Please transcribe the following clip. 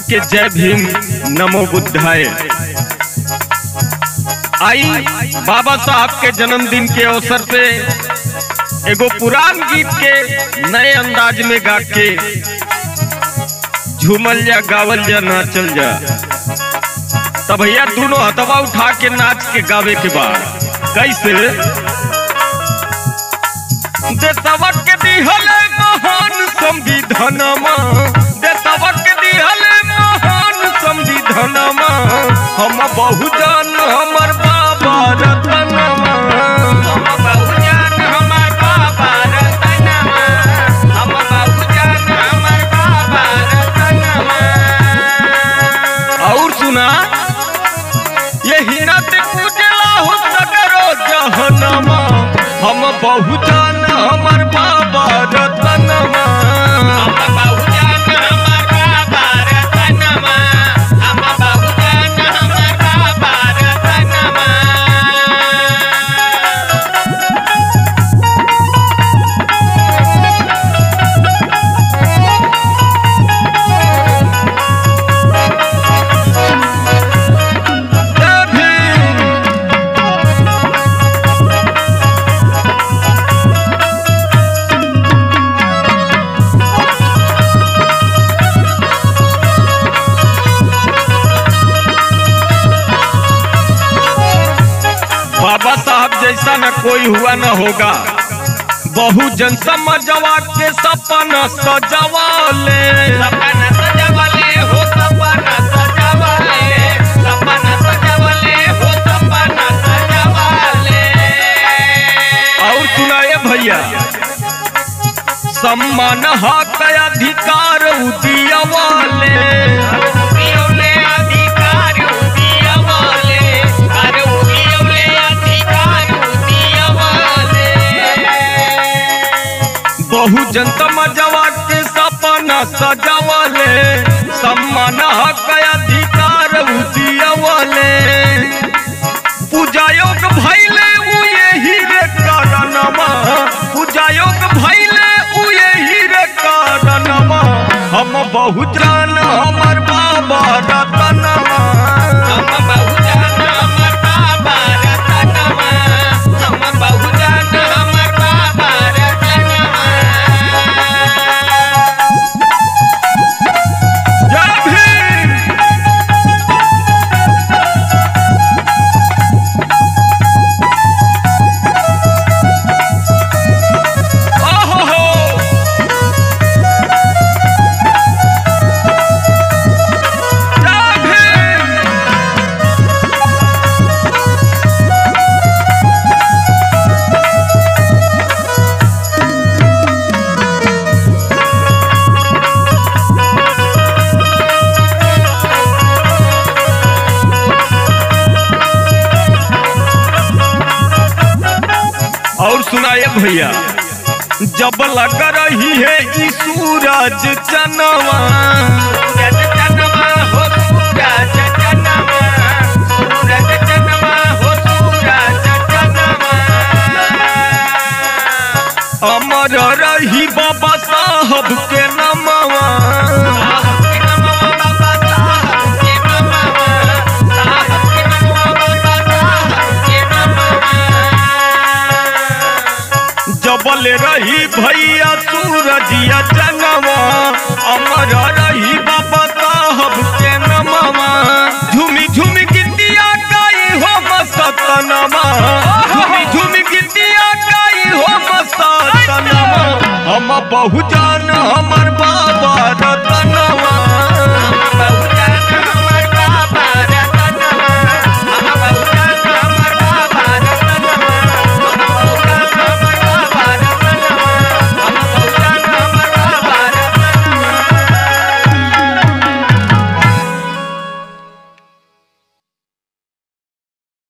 सबके जय भीम नमो बुद्धाय आई बाबा साहब के जन्मदिन के अवसर पे एगो पुरान गीत के नए अंदाज में गा के झूमल जा गावल जा नाचल जा तब भैया दोनों हथवा उठा के नाच के गावे के बाद कैसे देशवा के दिहले महान संविधानमा देशवा के दिहले महान संविधानमा हम बहुजन हमर बाबा रतनमा हम बहुजन हमर बाबा रतनमा हम बहुजन हमर बाबा रतनमा और सुना यही रात कुजला हो सगरो जहनमा हम बहुजन हमर बाबा रतनमा हम बहुजन हमर बाबा रतनमा हम बहुजन हमर बाबा रतनमा जय भीम बाबा साहब जैसा न कोई हुआ न होगा बहुजन समझवा के सपना सजवाले सपना सजवले हो सपना सजवले सपना सजवले हो सपना सजवले और सुनाए भैया सम्मान हक अधिकार उदियवाले उगियोले अधिकार उगियोले अरे उगियोले अधिकार उगियोले बहुजन समझवा के सपना सजवाले सम्मान हक अधिकार उदियवाले पूजायोग भैले उ यही रे कारणमा पूजायोग भैले उ यही रे कारणमा हम बहुजन हमर बाबा रतनमा हम बहुजन हमर बाबा रतनमा हम बहुजन हमर बाबा रतनमा जय भीम ओहो हो जय भीम और सुनाए भैया जब लग रही है ई सूरज चनवा सूरज चनमा हो सूरज चनमा सूरज चनमा हो सूरज चनमा अमर रही बाबा साहब के नमवा साहब के नमः बाबा साहब के नमः साहब के नमः बाबा साहब के नमः जबल रही भैया सूरजिया चनवा अमर रही बाबा साहब के नमवा झूमी झूमी गिद्दिया गाई हो मस्तनमा झूमी झूमी गिद्दिया गाई हो मस्तनमा हम बहुजन हम